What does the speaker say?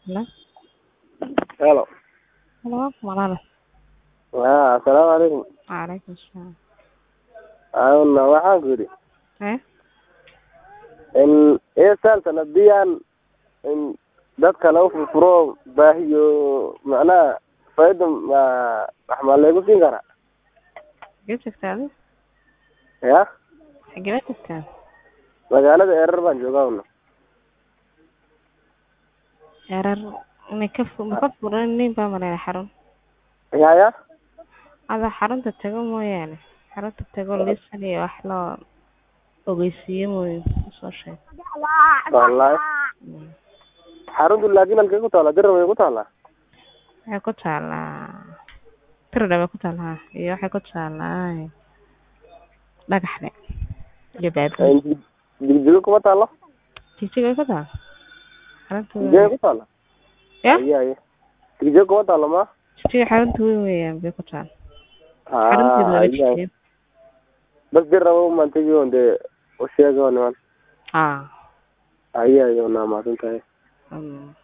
Hello? Hello. Hello, walaal. Haa, assalaamu calaykum. Waalaikum salaam. Awna waxaan ku yidhi Eh? in eesaaltan haddii aan in dadka lagu furfuro baahiyo macnaha faaida ma wax maa laygu siin karaa Xagee joogtaa adi? ya Xagee joogtaa? magaalada erer baan joogaa una Erar inay ka fu ma ka furan nin baa maleeya xarun. ya ya Ada xarunta tago mooyaane. Xarunta tago lisan iyo wax loo ogeysiiyo mooye soo sheeg. wallahi Mm. xaruntu laakiin halkay ku taala dirar way ku taalaa Waxay ku taalaa Tiradha bay ku taalaa iyo waxay ku taalaa dhagaxle iyo baabuur. digdigo kuma taalo Jijig ay ku taal. Xarunta digdigo ku taala ya aye aye digdigo kuma taalo ma jijig xarunta weyn weeyaan bay ku taal. Xarunteedu haa waa aye jijig. bas dirar umaan tegi on dee u sheega niman Ah. aye aye una mahadsan tahay Mm.